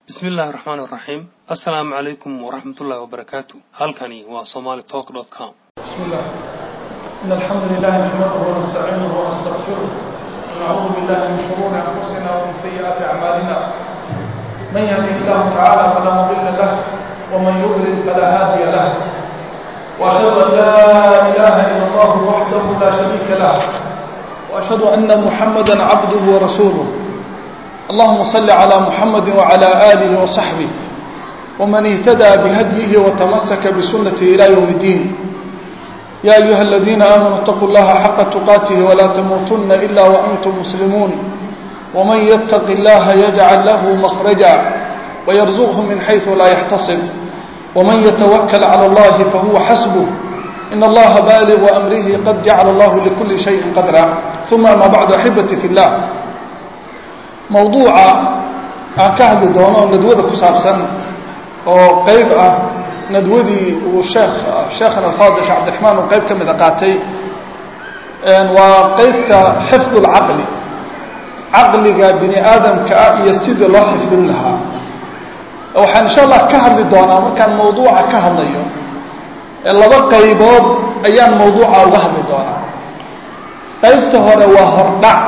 bismi illaahi raxmaan iraxiim assalaamu calaykum waraxmatullaahi wabarakaatu halkani waa somali talk dot com بسم الله إن الحمد لله نحمده ونستعينه ونستغفره ونعوذ بالله من شرور أنفسنا ومن سيئات أعمالنا من يهده الله تعالى فلا مضل له ومن يضلل فلا هادي له وأشهد أن لا إله إلا الله وحده لا شريك له وأشهد أن محمدا عبده ورسوله اللهم صل على محمد وعلى آله وصحبه ومن اهتدى بهديه وتمسك بسنته إلى يوم الدين يا أيها الذين آمنوا اتقوا الله حق تقاته ولا تموتن إلا وأنتم مسلمون ومن يتق الله يجعل له مخرجا ويرزقه من حيث لا يحتصب ومن يتوكل على الله فهو حسبه إن الله بالغ أمره قد جعل الله لكل شيء قدرا ثم ما بعد أحبتي في الله موضوع aan ka hadli doono nadwada ku saabsan oo qayb ah nadwadii uu sheekh sheekhan alfaadil sheekh cabdiraxmaan uu qayb ka mida qaatay waa qeybta xifd اlcaqli caqliga bini aadamka ah iyo sidii loo xifdin lahaa waxaan insha allah ka hadli doonaa markaan mawduuca ka hadlayo laba qaybood ayaan mawduuca uga hadli doonaa qaybta hore waa hordhac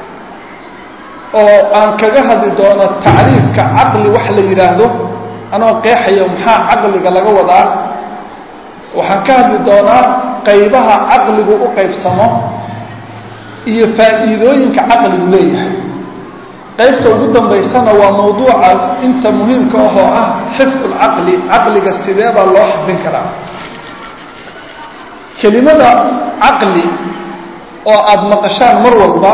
oo aan kaga hadli doono tacriifka caqli wax la yidhaahdo anoo qeexayo maxaa caqliga laga wadaa waxaan ka hadli doonaa qaybaha caqligu u qaybsamo iyo faa'iidooyinka caqligu leeyahay qaybta ugu dambaysana waa mawduuca inta muhiimka ah oo ah xifd lcaqli caqliga sidee baa loo xifdin karaa kelimada caqli oo aada maqashaan mar walba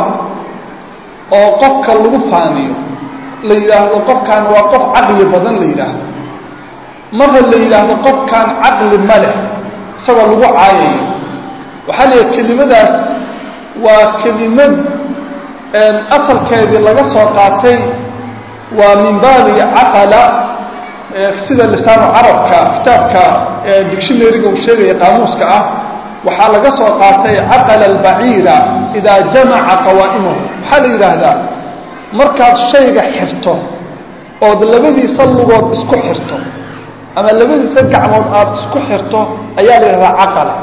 oo qofka lagu faaniyo la yidhaahdo qofkan waa qof caqli badan la yidhaahdo marra la yidhaahdo qofkan caqli ma leh isagoo lagu caayayo waxaa la yidhaha kelimadaas waa kelimad asalkeedii laga soo qaatay waa min baabi caqala sida lisaanu carabka kitaabka dictionaryga uu sheegaya qaamuuska ah waxaa laga soo qaatay caqala albaciira idaa jamaca qawaa'imahu waxaa la yidhaahdaa markaad shayga xirto ood labadiisa lugood isku xirto ama labadiisa gacmood aada isku xirto ayaa la yidhahdaa caqala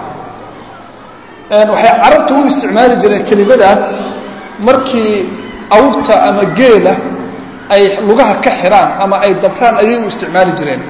waxay carabta u isticmaali jireen kelimadaas markii awrta ama geela ay lugaha ka xiraan ama ay dabraan ayay u isticmaali jireen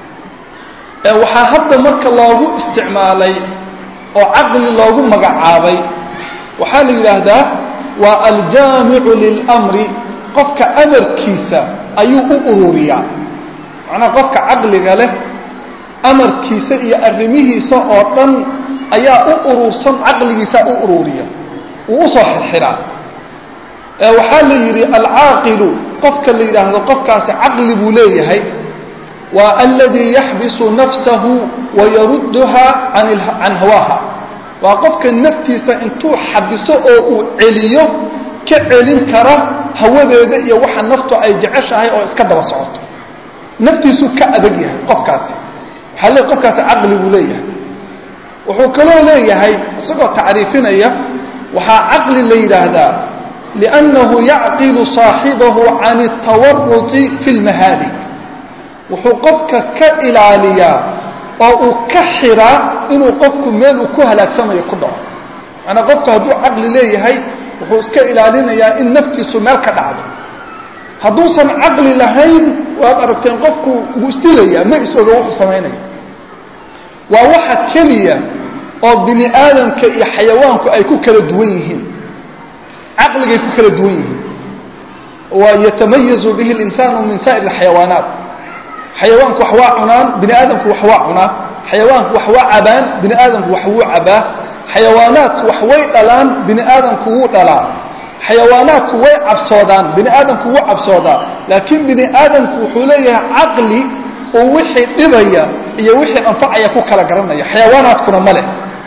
waxaa hadda marka loogu isticmaalay oo caqli loogu magacaabay waxaa la yidhaahdaa waa aljaamicu lilamri qofka amarkiisa ayuu u ururiyaa macnaha qofka caqliga leh amarkiisa iyo arrimihiisa oo dhan ayaa u urursan caqligiisaa u ururiya wuu usoo xirxiraa waxaa la yidhi alcaaqilu qofka la yidhaahdo qofkaasi caqli buu leeyahay waa aladii yaxbisu nafsahu wayarudduha can hawaaha waa qofka naftiisa intuu xabiso oo uu celiyo ka celin kara hawadeeda iyo waxa naftu ay jeceshahay oo iska daba socoto naftiisuu ka adag yahay qofkaasi waxaa le qofkaasi caqli buu leeyahay wuxuu kaloo leeyahay isagoo tacriifinaya waxaa caqli la yidhaahdaa liannahu yacqilu saaxibahu can اtawaruti fi lmahaalik wuxuu qofka ka ilaaliyaa oo uu ka xiraa inuu qofku meel uu ku halaagsamayo ku dhaco macnaa qofku hadduu caqli leeyahay wuxuu iska ilaalinayaa in naftiisu meel ka dhacdo hadduusan caqli lahayn waad aragteen qofku wuu isdilayaa ma is-oga wuxuu samaynaya waa waxa keliya oo bini aadamka iyo xayawaanku ay ku kala duwan yihiin caqligay ku kala duwan yihiin wa yatamayazu bihi اlinsaanu min saa'ir اxayawaanaat xayawaanku wax waa cunaan bini aadamku wax waa cunaa xayawaanku wax waa cabaan bini aadamku wax wuu cabaa xayawaanaadku wax way dhalaan bini aadamku wuu dhalaa xayawaanaadku way cabsoodaan bini aadamku wuu cabsoodaa laakiin bini aadamku wuxuu leeyahay caqli uu wixii dhibaya iyo wixii anfacaya ku kala garanaya xayawaanaadkuna ma leh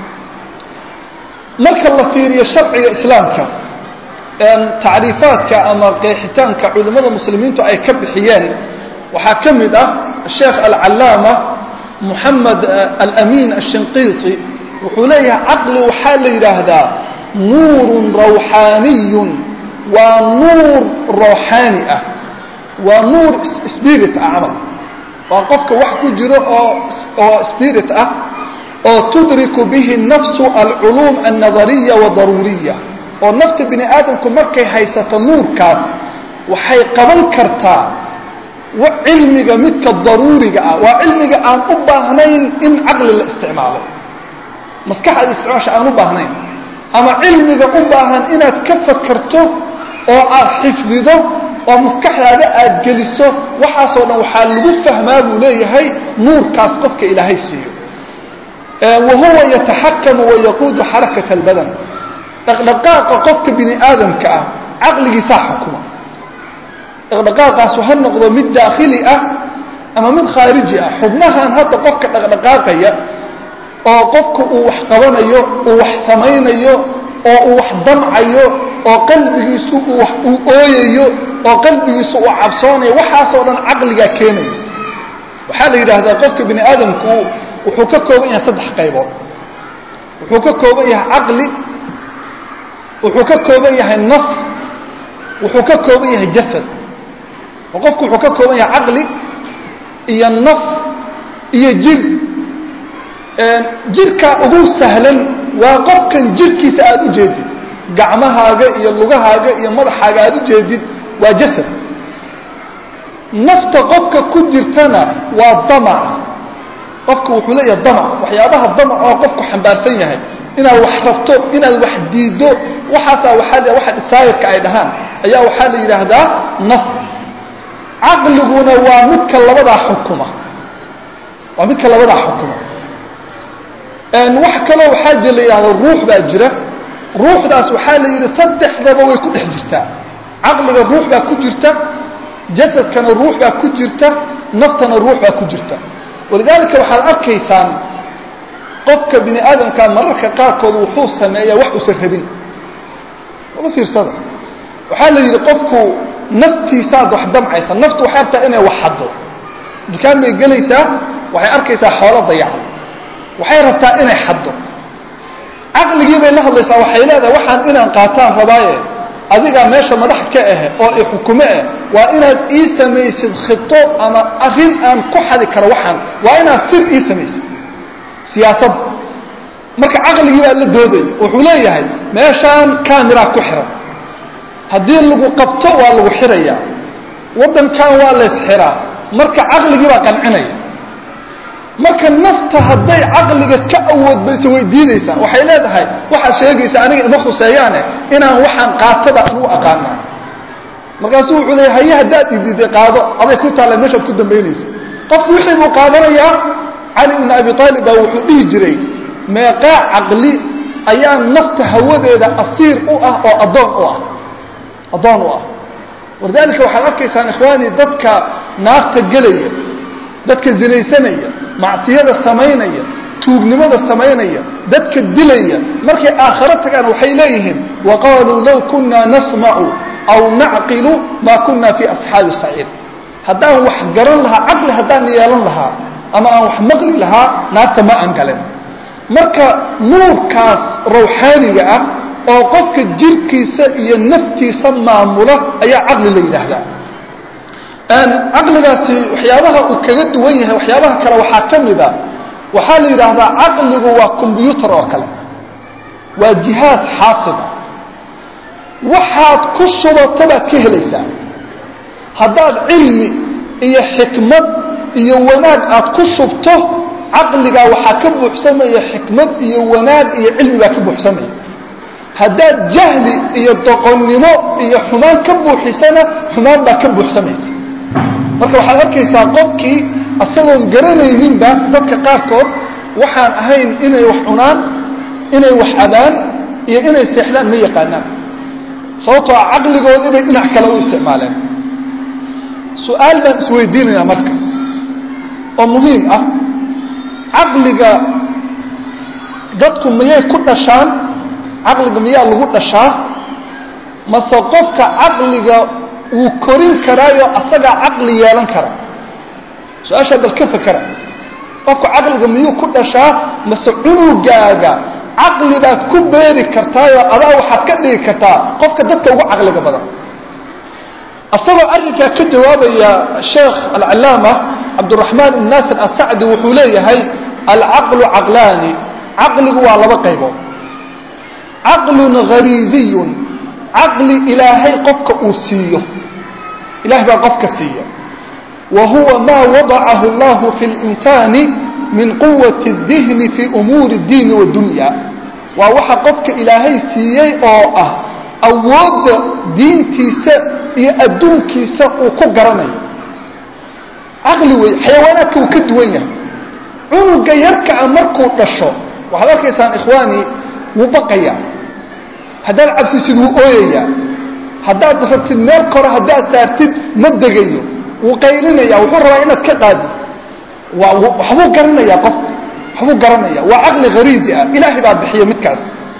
marka la fiiriyo sharciga islaamka tacriifaadka ama qeexitaanka culimmada muslimiintu ay ka bixiyeen waxaa ka mid ah sheekh alcallaama moxamed alamin ashinqiiti wuxuu leeyahay caqli waxaa la yidhaahdaa nuurun rawxaaniyun waa nuur rawxaani ah waa nuur spirit ah camal waa qofka wax ku jiro oo oo spirit ah oo tudriku bihi nafsu alculuum annadariya wadaruuriya oo nafta bini aadamku markay haysato nuurkaas waxay qaban kartaa cilmiga midka daruuriga ah waa cilmiga aan u baahnayn in caqli la isticmaalo maskaxda isticmaasha aan u baahnayn ama cilmiga u baahan inaad ka fakarto oo aad xifdido oo maskaxdaada aad geliso waxaasoo dhan waxaa lagu fahmaa buu leeyahay nuurkaas qofka ilaahay siiyo wa huwa yataxakamu wayaquudu xarakat albadan dhaqdhaqaaqa qofka bini aadamka ah caqligiisaa xukuma dhaqdhaqaaqaasu ha noqdo mid daakhili ah ama mid khaariji ah xubnahan hadda qofka dhaqdhaqaaqaya oo qofka uu wax qabanayo uu wax samaynayo oo uu wax damcayo oo qalbigiisu uu ooyayo oo qalbigiisu uu cabsoonayo waxaasoo dhan caqligaa keenaya waxaa la yidhaahdaa qofka bini aadamku wuxuu ka kooban yahay saddex qaybood wuxuu ka kooban yahay caqli wuxuu ka kooban yahay naf wuxuu ka kooban yahay jasad oo qofku wuxuu ka kooban yahay caqli iyo naf iyo jir jirka ugu sahlan waa qofkan jirkiisa aada u jeedid gacmahaaga iyo lugahaaga iyo madaxaaga aada u jeedid waa jasad nafta qofka ku jirtana waa damaca qofka wuxuu leeyahay damac waxyaabaha damac oo qofku xambaarsan yahay inaad wax rabto inaad wax diiddo waxaasaa waaa waxa dhisaayirka ay dhahaan ayaa waxaa la yidhaahdaa naf caqliguna waa midka labadaa xukuma waa midka labadaa xukuma wax kaloo waxaa jir la yidhahdo ruux baa jira ruuxdaas waxaa la yidhi saddexdaba way ku dhex jirtaa caqliga ruux baa ku jirta jasadkana ruux baa ku jirta naftana ruux baa ku jirta walidaalika waxaad arkaysaan qofka bini aadamkaa mararka qaarkood wuxuu sameeyaa wax uusan rabin uga fiirsada waxaa la yidhi qofku naftiisaad wax damcaysa naftu waxay rabtaa inay wax haddo dukaan bay gelaysaa waxay arkaysaa xoolo dayacan waxay rabtaa inay xaddo caqligii bay la hadlaysaa waxay leedahay waxaan inaan qaataan rabaaye adigaa meesha madax ka ahe oo i xukume ah waa inaad ii samaysid khito ama arrin aan ku xadi karo waxaan waa inaad sir ii samaysid siyaasadda marka caqligii baa la doodaya wuxuu leeyahay meeshaan camera ku xiran haddii lagu qabto waa lagu xirayaa waddankan waa lays xiraa marka caqligii baa qancinaya marka nafta hadday caqliga ka awood baysa way diidaysaa waxay leedahay waxaad sheegaysa aniga ima khuseeyaane inaan waxaan qaataba anugu aqaanaa markaasuu wuxuu leeya haye haddaad idiiday qaado aday ku taalla meeshaad ku dambaynaysa qofku wixii buu qaadanayaa cali ibna abi aalib baa wuxuu dhihi jiray meeqaa caqli ayaa nafta hawadeeda asiir u ah oo addoon u ah addoon u ah walidaalika waxaad arkaysaan ikhwaanii dadka naarta gelaya dadka zinaysanaya macsiyada samaynaya tuugnimada samaynaya dadka dilaya markay aakharo tagaan waxay leeyihiin wa qaaluu low kunaa nasmacu aw nacqilu maa kunna fii asxaabi saciir haddaan wax garan lahaa caqli haddaan yeelan lahaa ama aan wax maqli lahaa naarta ma aan galen marka nuurkaas rawxaaniga ah oo qofka jirkiisa iyo naftiisa maamula ayaa caqli la yidhaahdaa caqligaasi waxyaabaha uu kaga duwan yahay waxyaabaha kale waxaa ka mida waxaa la yidhaahdaa caqligu waa combyuutar oo kale waa jihaad xaasiba waxaad ku subato baad ka helaysaa haddaad cilmi iyo xikmad iyo wanaag aad ku shubto caqligaa waxaa ka buuxsamaya xikmad iyo wanaag iyo cilmi baa ka buuxsamaya haddaad jahli iyo doqonnimo iyo xumaan ka buuxisana xumaan baa ka buuxsamaysa marka waxaad arkaysaa qofkii asagoon garanayninba dadka qaarkood waxaan ahayn inay wax cunaan inay wax cabaan iyo inay seexdaan ma yaqaanaan sababtoo a caqligoodii bay dhinac kale u isticmaaleen su-aal baan isweydiinaynaa marka oo muhiim ah caqliga dadku miyay ku dhashaan caqliga miyaa lagu dhashaa mase qofka caqliga wuu korin karaayo asagaa caqli yeelan kara su-aashaa bal ka fakera qofka caqliga miyuu ku dhashaa mase cunugaaga caqli baad ku beeri kartaayoo adaa waxaad ka dhigi kartaa qofka dadka ugu caqliga badan asagoo arrinkaa ka jawaabaya sheekh alcalaama cabduraxmaan ibn naasir asacdi wuxuu leeyahay alcaqlu caqlaani caqligu waa laba qaybood caqlun hariiziyun caqli ilaahay qofka uu siiyo ilahay baa qofka siiya wa huwa maa wadacahu allahu fi linsaani min quwati اdihni fi umuuri اdiini wadunya waa waxa qofka ilaahay siiyey oo ah awoodda diintiisa iyo adduunkiisa uu ku garanayo caqli wey xayawaanaadka uu ka duwan yahay cunuga yarkaa markuu dhasho waxaad arkaysaan ikhwaani wuu baqayaa haddaad cabsisid wuu ooyayaa haddaad rabtid meel kore haddaad saartid ma degayo wuu qaylinaya wuxuu rabaa inaad ka qaadid waxbuu garanaya qofku waxbuu garanaya waa caqli hariizi ah ilaahay baa bixiya midkaas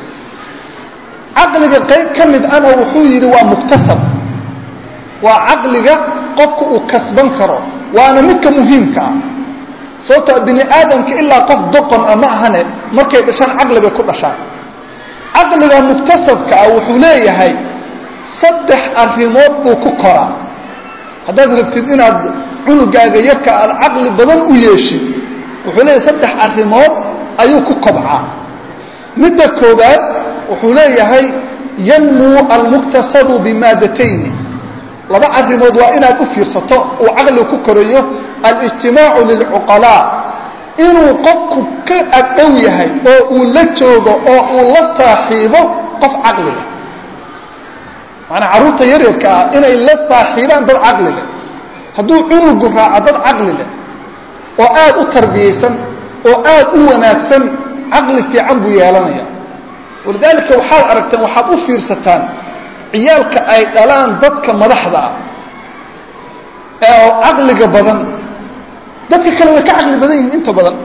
caqliga qayb ka mid ana wuxuu yidhi waa muktasab waa caqliga qofku uu kasban karo waana midka muhiimka ah sababtoo bini aadamka ilaa qof doqon a ma ahane markay dhashaan caqli bay ku dhashaan caqliga muktasabka ah wuxuu leeyahay saddex arrimood buu ku koraa haddaad rabtid inaad cunugaaga yarka aad caqli badan u yeeshid wuxuu leeyahay saddex arrimood ayuu ku kobcaa midda koobaad wuxuu leeyahay yanmuu almuktasabu bimaadatayn laba arrimood waa inaad u fiirsato uu caqligu ku korayo alijtimaacu lilcuqalaa inuu qofku ka agdhow yahay oo uu la joogo oo uu la saaxiibo qof caqli leh maanaa carruurta yaryarka ah inay la saaxiibaan dad caqli leh hadduu cunugu raaco dad caqli leh oo aad u tarbiyaysan oo aad u wanaagsan caqli fiican buu yeelanaya walidaalika waxaad aragteen waxaad u fiirsataan ciyaalka ay dhalaan dadka madaxda ah ee caqliga badan dadka kale way ka caqli badan yihiin inta badan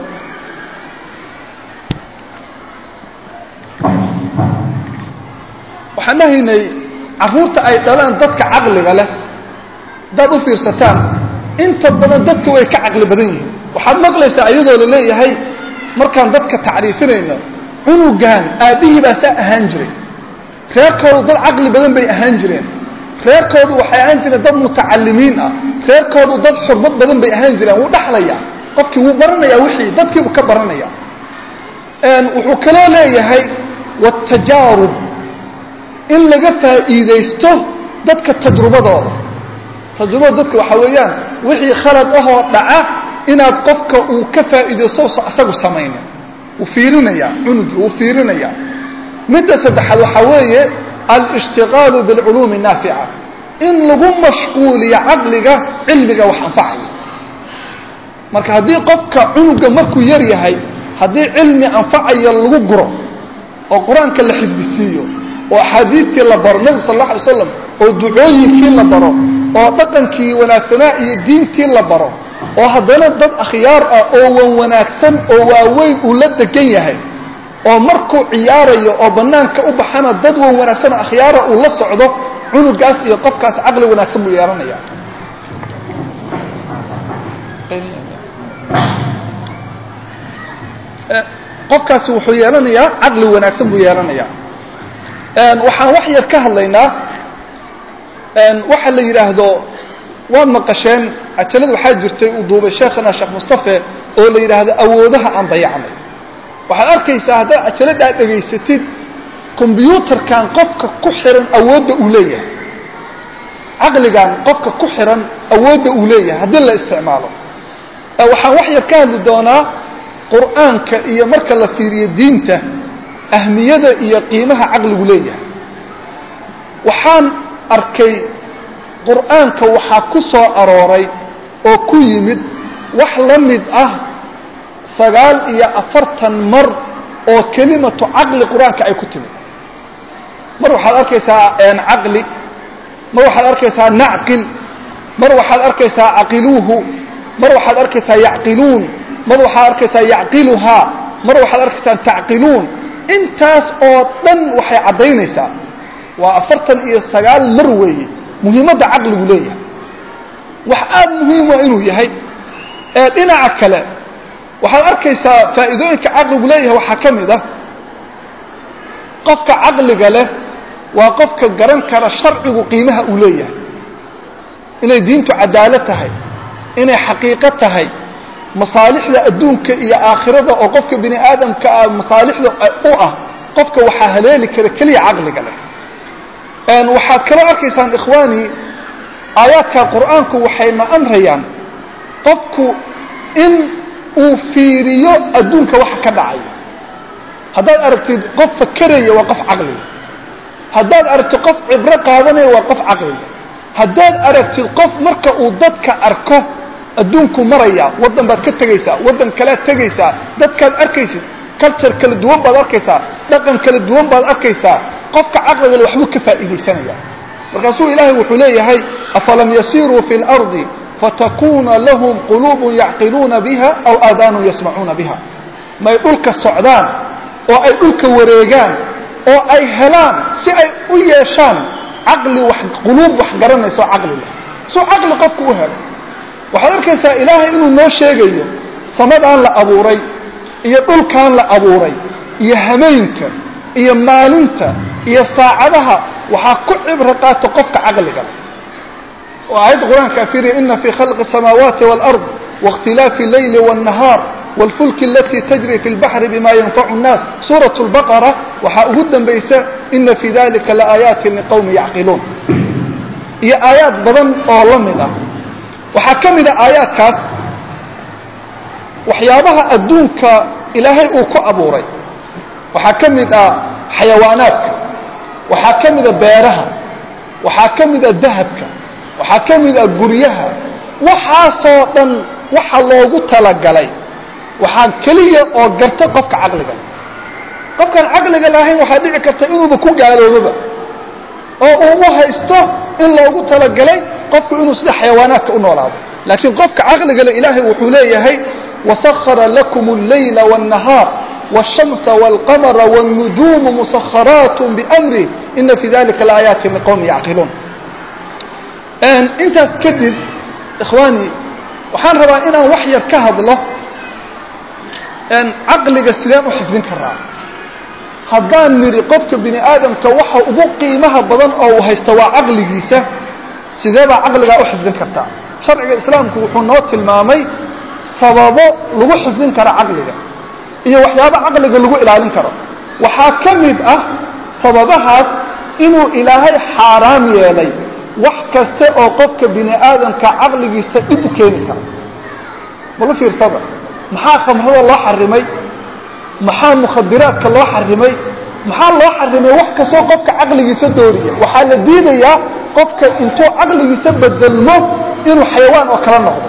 waxaan dhahaynay carruurta ay dhalaan dadka caqliga leh haddaad u fiirsataan inta badan dadka way ka caqli badan yihiin waxaad maqlaysaa iyadoo la leeyahay markaan dadka tacriifinayno cunugan aabbihii baa saa ahaan jiray reerkoodu dad caqli badan bay ahaan jireen reerkoodu waxay ahaan jireen dad mutacalimiin ah reerkoodu dad xurmad badan bay ahaan jireen wuu dhaxlayaa qofkii wuu baranayaa wixii dadkiibuu ka baranaya wuxuu kaloo leeyahay watajaarub in laga faa'iidaysto dadka tajrubadooda tajrubada dadka waxaa weeyaan wixii khalad ahoo dhaca inaad qofka uu ka faa'iidaysto isagu samaynin wuu fiirinayaa cunugii wuu fiirinayaa midda saddexaad waxaa weeye alishtiqaalu bilculuumi naafica in lagu mashquuliyo caqliga cilmiga wax anfacaya marka haddii qofka cunuga markuu yar yahay haddii cilmi anfacaya lagu guro oo qur-aanka la xifdisiiyo oo axaadiistii la baro nebigu sal alla alay slam oo ducooyinkii la baro oo dhaqankii wanaagsanaa iyo diintii la baro oo haddana dad akhyaar ah oo wan wanaagsan oo waaweyn uu la degan yahay oo markuu ciyaarayo oo banaanka u baxana dad wan wanaagsan oo akhyaara uu la socdo cunugaas iyo qofkaas caqli wanaagsan buu yeelanaya qofkaasi wuxuu yeelanayaa caqli wanaagsan buu yeelanayaa waxaan wax yar ka hadlaynaa waxa la yidhaahdo waad maqasheen cajalad waxaa jirtay uu duubay sheekhana sheekh mustafe oo la yidhaahdo awoodaha aan dayacnay waxaad arkaysaa haddaad cajaladhaa dhegaysatid kombyuutarkan qofka ku xiran awoodda uu leeyahay caqligan qofka ku xiran awoodda uu leeyahay haddii la isticmaalo waxaan wax yar ka hadli doonaa qur'aanka iyo marka la fiiriyo diinta ahmiyada iyo qiimaha caqligu leeyahay waxaan arkay qur'aanka waxaa ku soo arooray oo ku yimid wax la mid ah sagaal iyo afartan mar oo kelimatu caqli qur-aanka ay ku timid mar waxaad arkaysaa caqli mar waxaad arkaysaa nacqil mar waxaad arkaysaa caqiluuhu mar waxaad arkaysaa yacqiluun mar waxaad arkaysaa yacqiluhaa mar waxaad arkaysaa tacqiluun intaas oo dhan waxay caddaynaysaa waa afartan iyo sagaal mar weeye muhiimadda caqligu leeyahay wax aada muhiim waa inuu yahay dhinaca kale waxaad arkaysaa faa'iidooyinka caqligu leeyahay waxaa ka mid ah qofka caqliga leh waa qofka garan kara sharcigu qiimaha uu leeyahay inay diintu cadaalad tahay inay xaqiiqo tahay masaalixda adduunka iyo aakhirada oo qofka bini aadamka ah masaalixda u ah qofka waxaa haleeli kara keliya caqliga leh waxaad kaloo arkaysaan ikhwaani aayaadka qur'aanku waxayna amrayaan qofku in uu fiiriyo adduunka waxa ka dhacaya haddaad aragtid qof fakeraya waa qof caqliga haddaad aragtid qof cibro qaadanaya waa qof caqliga haddaad aragtid qof marka uu dadka arko adduunku maraya waddan baad ka tegaysaa waddan kalead tegaysaa dadkaad arkaysid culture kala duwan baad arkaysaa dhaqan kala duwan baad arkaysaa qofka caqligale waxbuu ka faa'iidaysanaya markaasuu ilaahay wuxuu leeyahay afalam yasiruu fi اlardi fatakuna lahum quluubun yacqiluuna biha aw aadaanun yasmacuuna biha may dhulka socdaan oo ay dhulka wareegaan oo ay helaan si ay u yeeshaan caqli wax quluub wax garanayso caqli leh suu caqli qofku u helo waxaad arkaysaa ilaahay inuu noo sheegayo samadaan la abuuray iyo dhulkaan la abuuray iyo hameenka iyo maalinta iyo saacadaha waxaa ku cibro qaato qofka caqliga leh oo aayadda qur-aanka afiriya ina fii khalqi الsamaawaati wاlأrض waاkhtilaafi اleyli wالnahaar wاlfulki alatii tajri fi اlbaxri bima yanfacu الnaas suuraة اlbaqara waxaa ugu dambaysa ina fii dalika laaayaati liqowmi yacqiluun iyo aayaad badan oo la mid ah waxaa ka mid a aayaadkaas waxyaabaha adduunka ilaahay uu ku abuuray waxaa ka mid ah xayawaanaadka waxaa ka mida beeraha waxaa ka mida dahabka waxaa ka mida guryaha waxaasoo dhan waxa loogu talagalay waxaa keliya oo garta qofka caqliga qofkaan caqliga lahayn waxaa dhici karta inuuba ku gaalooboba oo uu u haysto in loogu talagalay qofku inuu sida xayawaanaadka u noolaado laakiin qofka caqliga le ilaahay wuxuu leeyahay wasahara lakum اleyla wالnahaar wالshamsa wاlqamara wالnujuumu musaharaat bamrih ina fii dalika laaayaati liqowmi yacqiluun intaas kadib ikhwaani waxaan rabaa inaan wax yar ka hadlo caqliga sideen u xifdin karaa haddaan nidhi qofka bini aadamka waxa ugu qiimaha badan oo uu haysta waa caqligiisa sidee baa caqligaa u xifdin kartaa sharciga islaamku wuxuu noo tilmaamay sababo lagu xifdin karo caqliga iyo waxyaabo caqliga lagu ilaalin karo waxaa ka mid ah sababahaas inuu ilaahay xaaraam yeelay wax kaste oo qofka bini aadamka caqligiisa dhib u keeni kara malu fiirsada maxaa khamrada loo xarimay maxaa mukhadiraadka loo xarimay maxaa loo xarimay wax kastoo qofka caqligiisa dooriya waxaa la diidayaa qofka intuu caqligiisa bedelmo inuu xayawaan oo kala noqdo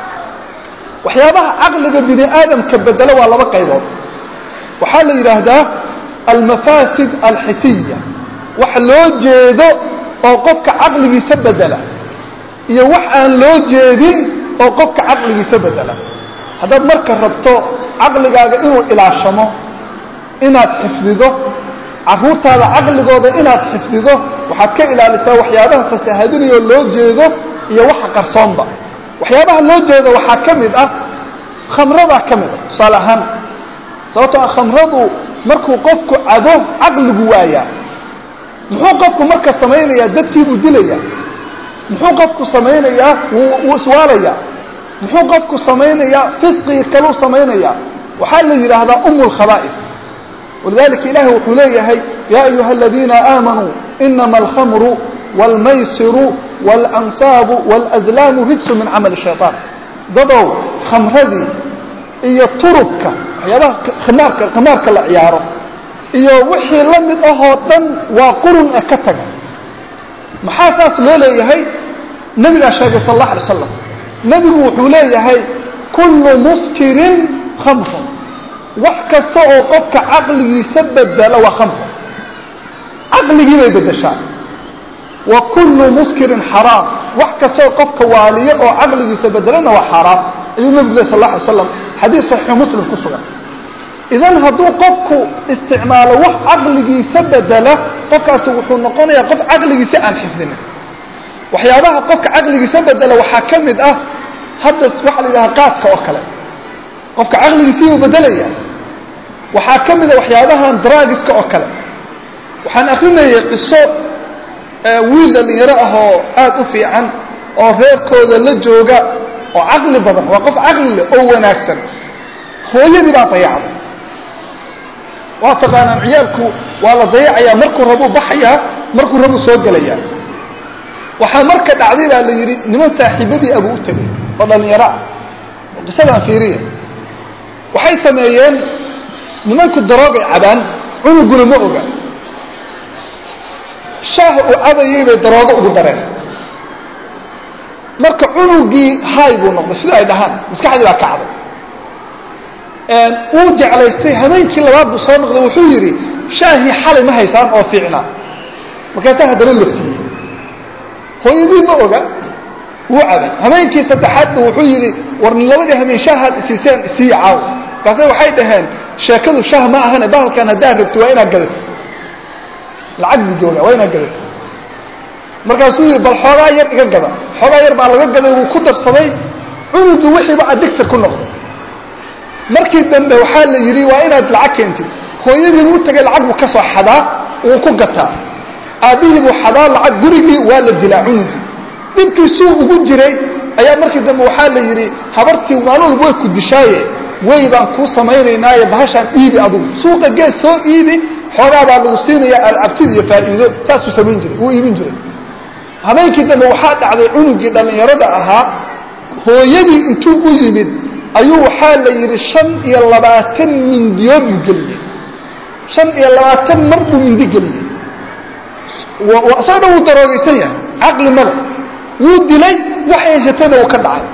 waxyaabaha caqliga bini aadamka bedelo waa laba qaybood waxaa la yidhaahdaa almafaasid alxisiya wax loo jeedo oo qofka caqligiisa bedela iyo wax aan loo jeedin oo qofka caqligiisa bedela haddaad marka rabto caqligaaga inuu ilaashamo inaad xifdido carruurtaada caqligooda inaad xifdido waxaad ka ilaalisaa waxyaabaha fasaahadinayoo loo jeedo iyo waxa qarsoonba waxyaabaha loo jeedo waxaa ka mid ah khamradaa ka mid a tusaale ahaan sababtoo ah khamradu markuu qofku cabo caqligu waayaa muxuu qofku marka samaynayaa dadkiibuu dilayaa muxuu qofku samaynayaa wuu iswaalayaa muxuu qofku samaynayaa fisqigii kaluu samaynayaa waxaa la yidhaahdaa um lkhaba'if walidalika ilahi wuxuu leeyahay yaa ayuha aladiina aamanuu inama alkhamru wاlmaysiru wاlansaabu wاlazlaamu rijsu min camali shayطaan dadow khamradii iyo turubka waxyaabaha khimaarka khimaarka la ciyaaro iyo wixii la mid ahoo dhan waa qurun ee ka taga maxaa saas loo leeyahay nebigaa sheegay sal اllah alay slam nebigu wuxuu leeyahay kullu muskirin khamrun wax kasta oo qofka caqligiisa bedela waa khamr caqligii bay bedeshaa wa kullu muskirin xaraam wax kastaoo qofka waaliyo oo caqligiisa bedelana waa xaaraam ayuu nebigu leh sal la alay slam xadiis saxiixu muslim ku sugan idan hadduu qofku isticmaalo wax caqligiisa bedela qofkaasi wuxuu noqonayaa qof caqligiisa aan xifdinin waxyaabaha qofka caqligiisa bedela waxaa ka mid ah hadda waxaa la yidhaha qaadka oo kale qofka caqligiisiibuu bedelaya waxaa ka mida waxyaabahan dragiska oo kale waxaan akrinayay qiso wiil dhalinyaro ah oo aad u fiican oo reerkooda la jooga oo caqli badan waa qof caqli leh oo wanaagsan hooyadii baa dayacday waa taqaanaan ciyaalku waa la dayacayaa markuu rabuu baxayaa markuu rabuu soo gelayaa waxaa marka dhacday baa la yidhi niman saaxiibadii abuu u tegay oo dhallinyaro ah oo qisadaan fiiriya waxay sameeyeen nimanku daroogay cabaan cunuguna ma oga shaah uu cabayay bay daroogo ugu dareen marka cunugii hay buu noqday sida ay dhahaan maskaxdii baa kacday wuu jeclaystay habeenkii labaad buu soo noqday wuxuu yidhi shaahii xalay ma haysaan oo fiicnaa markaasaa haddana la siiyey hooyadii ma oga wuu cabay habeenkii saddexaadba wuxuu yidhi war labadii habeen shaahaad isiiseen isiiya caaw markaase waxay dhaheen sheekadu shaah ma ahane bahalkan haddaad rabto waa inaad gadato lacag buu jooga waa inaad gadato markaasuu yidhi bal xoogaa yar iga gada xoogaa yar baa laga gaday wuu ku darsaday cunugii wixiiba addictor ku noqday markii dambe waxaa la yidhi waa inaad lacag keentid hooyadii buu tagay lacag buu ka soo xadaa wuu ku gataa aabbihii buu xadaa lacag gurigii waa la dilaa cunugii dhibkiisuu ugu jiray ayaa markii dambe waxaa la yidhi habartii maalin walba way ku dishaaye way baan kuu samaynaynaaye bahashaan iibi adugu suuqa gees soo iibi xoogaa baa lagu siinaya alcabtid iyo faa'iido saasuu samayn jiray wuu iibin jiray habeenkii dambe waxaa dhacday cunugii dhallinyarada ahaa hooyadii intuu u yimid ayuu waxaa la yidhi shan iyo labaatan mindiyood buu geliyey shan iyo labaatan mar buu mindi geliyey isagoo dhan wuu daroogaysan yahay caqli male wuu dilay wax haysatana uu ka dhacay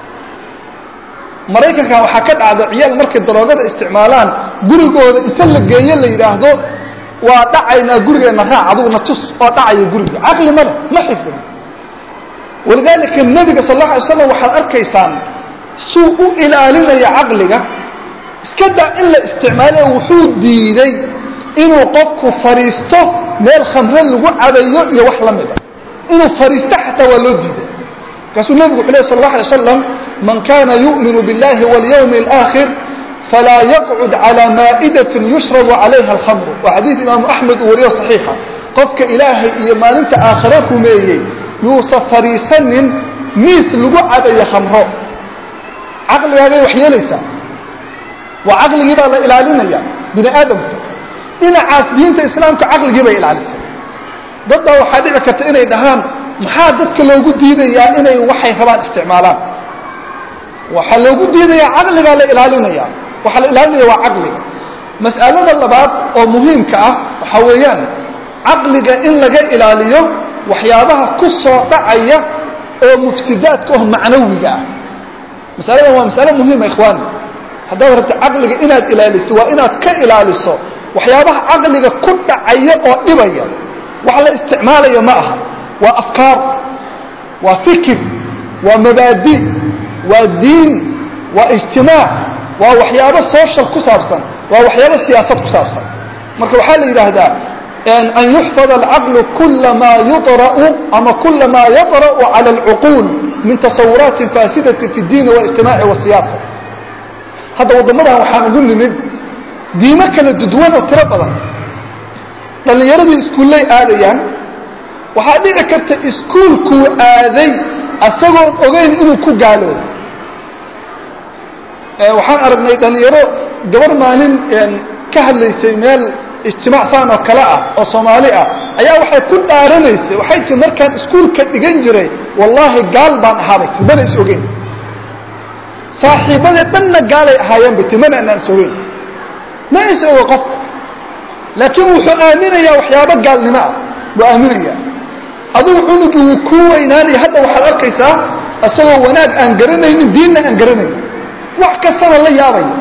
maraykanka waxaa ka dhacda ciyaal markay daroogada isticmaalaan gurigooda inta la geeyo la yidhaahdo waa dhacaynaa gurigeenna raac aduguna tus oo dhacaya guriga caqli male ma xifdin walidaalika nebiga sal alla alay slam waxaad arkaysaan suu u ilaalinaya caqliga iska daa in la isticmaalayo wuxuu diiday inuu qofku fadhiisto meel khamre lagu cabayo iyo wax la mida inuu fadhiisto xataa waa loo diiday markaasuu nebigu wuxu leh sal alla alay slam man kana yu'minu biاllahi walyawmi اlآkhir falaa yaqcud calى maa'idatin yushrabu calayha alkhamru waa xadiis imaamu axmed uu wariyo صaxiixa qofka ilaahay iyo maalinta aakhira rumeeyey yuusa fadhiisanin miis lagu cabayo khamro caqligaagay wax yeelaysaa waa caqligii baa la ilaalinaya bini aadamka dhinacaas diinta islaamka caqligii bay ilaalisay dad baa waxaa dhici karta inay dhahaan maxaa dadka loogu diidayaa inay waxay rabaan isticmaalaan waxaa loogu diidayaa caqligaa la ilaalinaya waxaa la ilaalinaya waa caqliga mas'alada labaad oo muhiimka ah waxaa weeyaan caqliga in laga ilaaliyo waxyaabaha ku soo dhacaya oo mufsidaadka oo macnawiga ah masaladan waa masale muhiima ikhwaani haddaad rabto caqliga inaad ilaaliso waa inaad ka ilaaliso waxyaabaha caqliga ku dhacaya oo dhibaya wax la isticmaalaya ma aha waa afkaar waa fikir waa mabaadi waa diin waa ijtimaac waa waxyaabo social ku saabsan waa waxyaabo siyaasad ku saabsan marka waxaa la yidhaahdaa an yuxfad alcaqlu kula maa yuطra'u ama kula maa yaطra'u cala alcuquul min tasawuraatin faasidatin fi اdiini waاlijtimaaci wasiyaasa hadda waddamadan waxaan ugu nimid diimo kala duduwan oo tiro badan dhallinyaradii iskuullay aadayaan waxaa dhici karta iskuulkuu aaday asagoon ogeyn inuu ku gaaloobo waxaan aragnay dhallinyaro gabar maalin ka hadlaysay meel ijtimaac saan oo kale ah oo soomaali ah ayaa waxay ku dhaaranaysay waxay tii markaan iskuulka dhigan jiray wallaahi gaal baan ahaabay ti mana is ogeyn saaxiibadee dhanna gaalay ahaayeen bay ti mana anaan is ogeyn ma is ogo qofka laakiin wuxuu aaminayaa waxyaabo gaalnimo ah buu aaminayaa adigu cunugii wuu kuu weynaanaya hadda waxaad arkaysaa isagoo wanaag aan garanaynin diinna aan garanaynin wax kastana la yaabaya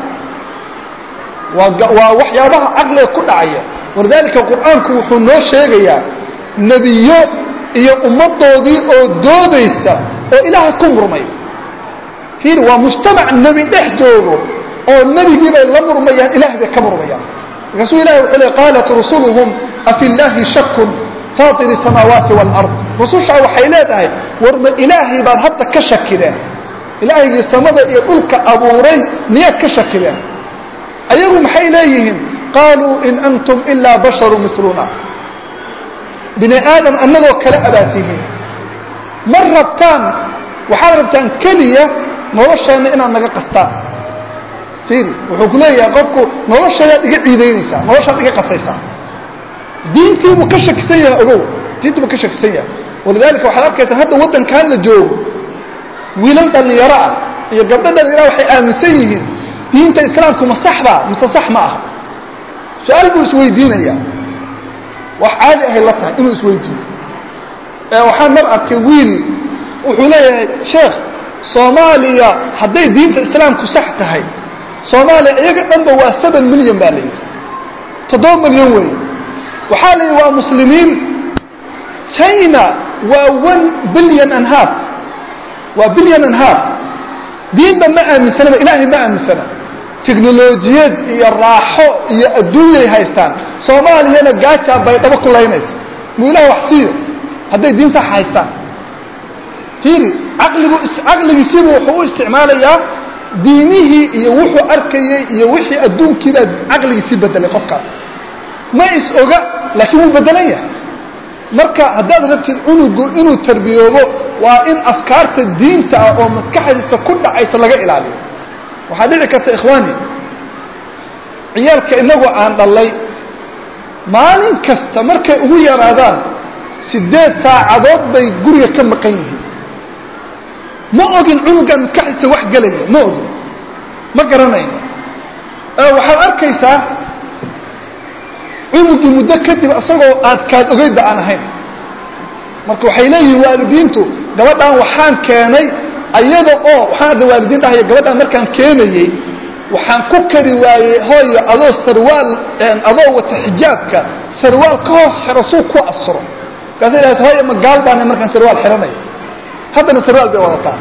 waa waxyaabaha caqliga ku dhacaya walidaalika qur'aanku wuxuu noo sheegayaa nebiyo iyo ummaddoodii oo doodaysa oo ilaahay ku murmay fiir waa mujtamac nebi dhex joogo oo nebigii bay la murmayaan ilahay bay ka murmayaan markaasuu ilahay wuxuu le qaalat rusuluhum afi llaahi shakun faatir الsamaawaati wاlard rusushaa waxay leedahay war ma ilaahay baad hadda ka shakideen ilaahaygii samada iyo dhulka abuuray miyaad ka shakideen ayagu maxay leeyihiin qaaluu in antum ilaa basharu miluna bini aadam annagoo kale abaad tihiin ma rabtaan waxaad rabtaan keliya nolosheenna inaad naga qastaan fiiri wuxuu ku leeyahay qofku noloshadaad iga ciidaynaysaa noloshaad iga qasaysaa diintiibuu ka shakisan yahay ogow diintiibuu ka shakisan yahay walidaalika waxaad arkaysaa hadda waddankan la joogo wiilal dhallinyaro ah iyo gabdho dhallinyara waxay aaminsan yihiin diinta islaamku ma saxbaa mise sax ma aha su-aal buu isweydiinayaa wax caadi ahay la tahay inuu isweydiiyo waxaan mar arkay wiil wuxuu leeyahay sheekh soomaaliya hadday diinta islaamku sax tahay soomaaliya iyaga dhanba waa seven milyan baa la yidhi toddoba milyan wey waxaa la yidhi waa muslimiin china waa one billion and half waa billion and half diinba ma aaminsanaba ilaahay ma aaminsana teknolojiyad iyo raaxo iyo adduunyay haystaan soomaaliyana gaajaa bay dhabo ku laynaysa muu ilaah wax siiyo hadday diin sax haystaan fiiri caqligu caqligiisiibu wuxuu u isticmaalayaa diinihii iyo wuxuu arkayey iyo wixii adduunkiibaa caqligiisii bedelay qofkaas ma is oga laakiin wuu bedelan yahay marka haddaad rabtid cunugu inuu tarbiyoobo waa in afkaarta diinta ah oo maskaxdiisa ku dhacaysa laga ilaaliyo waxaa dhici karta ikhwaani ciyaalka inagoo aan dhallay maalin kasta markay ugu yaraadaan siddeed saacadood bay guriga ka maqan yihiin ma ogin cunugaan maskaxdiisa wax gelaya ma ogin ma garanayno waxaad arkaysaa cunugii muddo kadib isagoo aad kaad ogeydda aan ahayn marka waxay leeyihiin waalidiintu gabadhaan waxaan keenay ayada oo waxaan hadda waalidiin dhahaya gabadhaan markaan keenayey waxaan ku kari waayey hooyo adoo sarwaal adoo wata xijaabka sarwaal ka hoos xiro suu ku asuro markaasay dhahayd hooyo ma gaal baana markaan sarwaal xidhanayo haddana sarwaal bay wadataa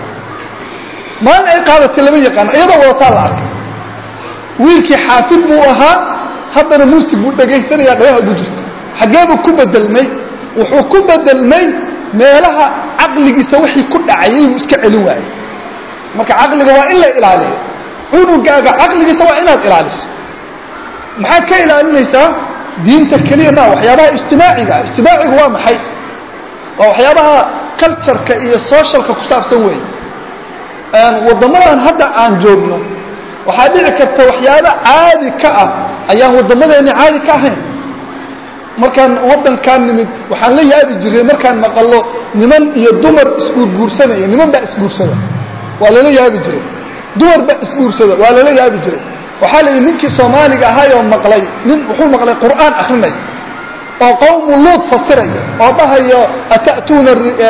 maalin ay qaadatay lama yaqaano iyadoo wadataa la arkay wiilkii xaafid buu ahaa haddana muusig buu dhagaysanayaa dhagaha ugu jirta xaggee buu ku bedelmay wuxuu ku bedelmay meelaha caqligiisa wixii ku dhacayay buu iska celin waayey marka caqliga waa in la ilaaliyo cunugaaga caqligiisa waa inaad ilaaliso maxaad ka ilaalinaysaa diinta keliya ma waxyaabaha ijtimaaciga ijtimaacigu waa maxay waa waxyaabaha cultureka iyo socialka ku saabsan weeye waddamadan hadda aan joogno waxaa dhici karta waxyaaba caadi ka ah ayaan waddamadeeni caadi ka ahayn markaan waddankaan nimid waxaan la yaabi jiray markaan maqallo niman iyo dumar isguurguursanaya niman baa isguursada waa lala yaabi jiray dumar baa isguursada waa lala yaabi jiray waxaa la yidhi ninkii soomaaliga ahaayoo maqlay nin wuxuu maqlay qur'aan akrinay oo qawmu luud fasiraya oo dhahayo ata'tuuna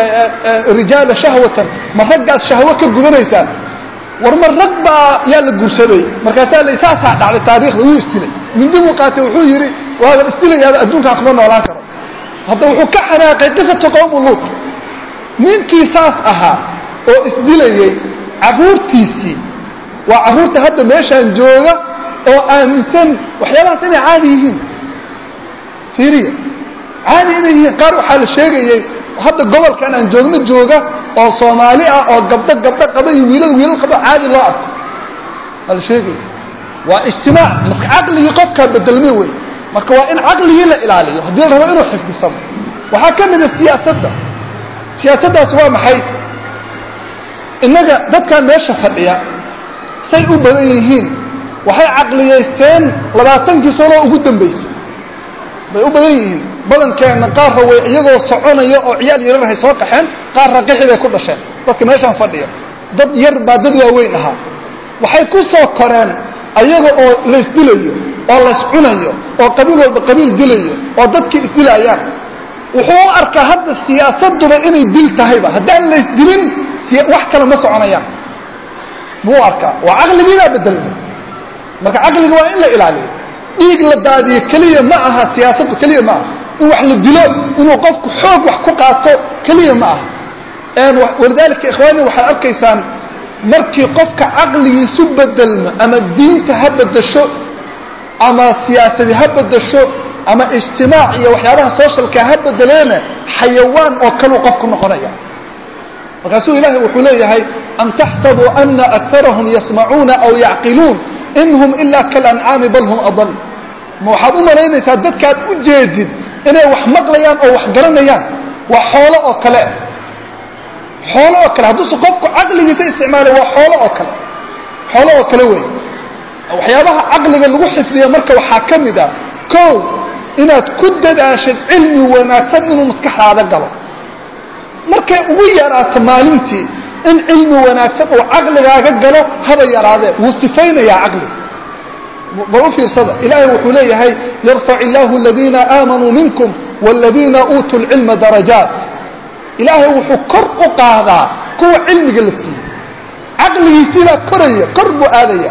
rijaala shahwatan ma raggaad shahwo ka gudanaysaan war ma rag baa yaa la guursaday markaasaa la saasaa dhacday taariikhda wuu isdilay mindi buu qaatay wuxuu yidhi waaban isdilayaaba adduunkaan kuma noolaan karo hadda wuxuu ka xanaaqay qisatu qawmu luud ninkii saas ahaa oo isdilayey carruurtiisii waa carruurta hadda meeshaan jooga oo aaminsan waxyaabahaas inay caadi yihiin fiiriya caadi inay yihiin qaar waxaa la sheegayey hadda gobolkan aan joogno jooga oo soomaali ah oo gabdho gabdho qaba iyo wiilal wiilal qaba caadi loo arko waa la sheegaya waa ijtimaac maska caqligii qofkaa bedelmay wey marka waa in caqligii la ilaaliyo haddii la rabo inuu xifdisamo waxaa ka mida siyaasadda siyaasaddaas waa maxay innaga dadkan meesha fadhiya say u badan yihiin waxay caqliyaysteen labaatankii sanoo ugu dambaysay bay u badan yihiin badankeenna qaarra way iyagoo soconaya oo ciyaal yararhay soo qaxeen qaarra qixi bay ku dhasheen dadka meeshaan fadhiya dad yar baa dad waaweyn ahaa waxay ku soo koreen ayaga oo laysdilayo oo layscunayo oo qabiil walba qabiil dilayo oo dadkii isdilaayaan wuxuu u arkaa hadda siyaasaduba inay dil tahayba haddaan laysdilin wax kale ma soconayaan muu arkaa waa caqligiibaa bedelmay marka caqliga waa in la ilaaliyo dhiig la daadiyo keliya ma aha siyaasaddu keliya ma aha in wax la dilo inuu qofku xoog wax ku qaato keliya ma aha walidaalika ikhwaani waxaad arkaysaan markii qofka caqligiisu bedelmo ama diinta ha bedasho ama siyaasadi ha bedasho ama ijtimaac iyo waxyaabaha socialka ha bedeleena xayawaan oo kaluu qofku noqonaya markaasuu ilaahay wuxuu leeyahay am taxsabuu ana akarahum yasmacuuna aw yacqiluun in hum ilaa kalancaami bal hum adal ma waxaad u malaynaysaa dadkaad u jeedid inay wax maqlayaan oo wax garanayaan waa xoolo oo kale xoolo oo kale hadduusa qofku caqligiisa isticmaala waa xoolo oo kale xoolo oo kale wey waxyaabaha caqliga lagu xifdiya marka waxaa ka mid a kow inaad ku dadaashid cilmi wanaagsan inuu maskaxdaada galo markay ugu yaraato maalintii in cilmi wanaagsan uu caqligaaga galo haba yaraadee wuu sifaynayaa caqliga bal u fiirsada ilaahay wuxuu leeyahay yarfac illaahu aladiina aamanuu minkum waaladiina uutuu lcilma darajaat ilaahay wuxuu kor u qaadaa kuwa cilmiga la siiyey caqligiisiibaa koraya kor buu aadaya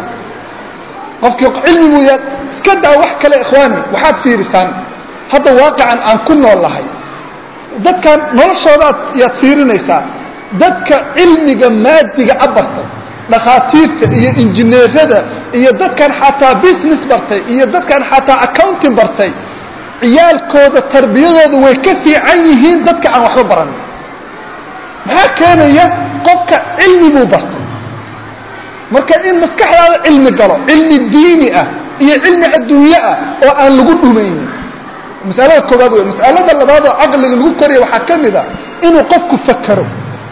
qofkii cilmi buu yaa iska daa wax kale ikhwaani waxaad fiirisaan hadda waaqican aan ku nool lahay dadkan noloshoodaad yaad fiirinaysaa dadka cilmiga maadiga a bartay dhakhaatiirta iyo injineerada iyo dadkan xataa business bartay iyo dadkan xataa accounting bartay ciyaalkooda tarbiyadooda way ka fiican yihiin dadka aan waxba baranin maxaa keenaya qofka cilmi buu bartay marka in maskaxdaada cilmi galo cilmi diini ah iyo cilmi adduunye ah oo aan lagu dhumaynin masalada koobaad wey masalada labaad oo caqliga lagu koraya waxaa ka mid a inuu qofku fakero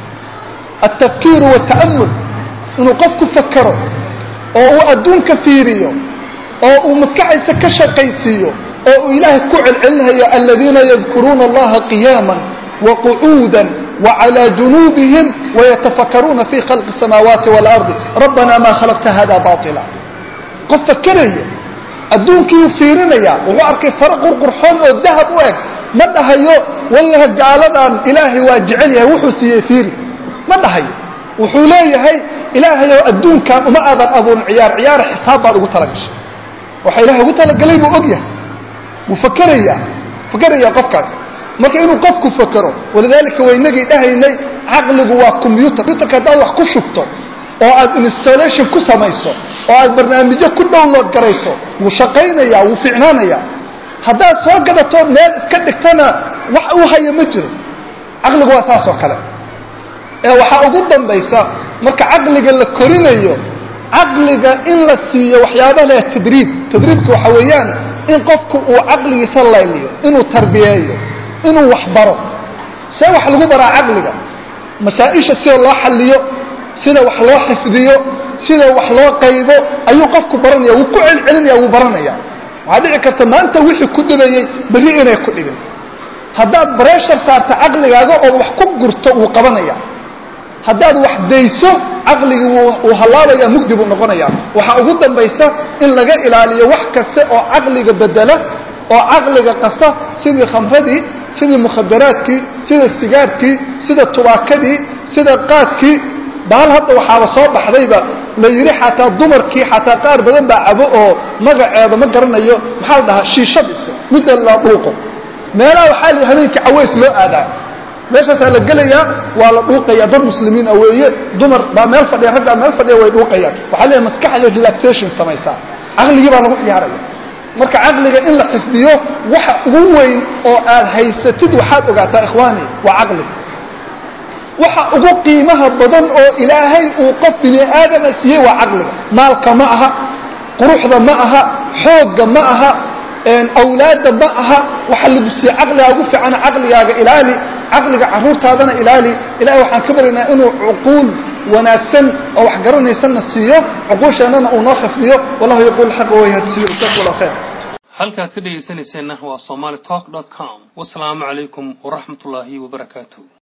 altafkiiru waalta'amul inuu qofku fakero oo uu adduunka fiiriyo oo uu maskaxdiisa ka shaqaysiiyo oo uu ilaahay ku celcelinayo aladiina yadkuruuna allaha qiyaama waqucuuda وعlى جuنوبهم ويتفkروna في خلق السماaوaaتi والأرض ربنا ma khلقta hada باطلا qof فkeraya adduunkiiu fiirinaya wuxuu arkay sare qurqurxoon oo dahab u eg ma dhahayo wallahi gaaladan ilaahay waa jecel yahay wuxuu siiyey fiiri ma dhahayo wuxuu leeyahay ilaahayow adduunkan uma aadan abuurin ciyaar ciyaar xisaab baad ugu talagashay waxa ilahay ugu talagalay buu og yahay wuu fakeraya fakeraya qofkaas marka inuu qofku fakero walidaalika waynagii dhahaynay caqligu waa combyuter combyuterka haddaad wax ku shubto oo aad installation ku samayso oo aad barnaamijyo ku download garayso wuu shaqaynaya wuu ficnaanaya haddaad soo gadato meel iska dhigtana wax uu haya ma jiro caqligu waa saas oo kale ee waxaa ugu dambaysa marka caqliga la korinayo caqliga in la siiyo waxyaaba leh tadriib tadriibka waxa weeyaan in qofku uu caqligiisa layliyo inuu tarbiyeeyo inuu wax baro see wax lagu baraa caqliga masaa-isha sida loo xalliyo sida wax loo xifdiyo sida wax loo qaybo ayuu qofku baranaya wuu ku celcelinaya wuu baranaya waxaa dhici karta maanta wixii ku dhibayey berri inay ku dhibin haddaad breshar saarta caqligaaga ood wax ku gurto wuu qabanaya haddaad wax dayso caqligii wuu hallaabaya mugdi buu noqonaya waxaa ugu dambaysa in laga ilaaliyo wax kasta oo caqliga bedela oo caqliga qasa sidii khamradii sidii mukhadaraadkii sida sigaarkii sida tubaakadii sida qaadkii bahal hadda waxaaba soo baxdayba la yidhi xataa dumarkii xataa qaar badan baa cabo oo magaceeda ma garanayo maxaa la dhahaa shiishadiisa midda la dhuuqo meelaha waxaa la habeenkii caways loo aadaa meeshaasaa la gelayaa waa la dhuuqaya dad muslimiin ah weeye dumar baa meel fadhiya raggaa meel fadhiya way dhuuqayaan waxaa leeyahay maskaxda relaxation samaysaa caqligii baa lagu ciyaaraya marka caqliga in la xifdiyo waxa ugu weyn oo aad haysatid waxaad ogaataa ikhwaani waa caqliga waxa ugu qiimaha badan oo ilaahay uu qof bini aadama siiyey waa caqliga maalka ma aha quruxda ma aha xoogga ma aha awlaadda ma aha waxa lagu siiyey caqligaa ugu fiican caqligaaga ilaali caqliga caruurtaadana ilaali ilahay waxaan ka baryaynaa inuu cuquul wanaagsan oo wax garanaysanna siiyo cuquusheennana uu noo xifdiyo wallahu yaquul xaqa wayhadsiyo jazakum allah khayr halkaad ka dhegaysanayseena waa somali talk com wasalaamu calaykum waraxmat ullaahi wabarakaatu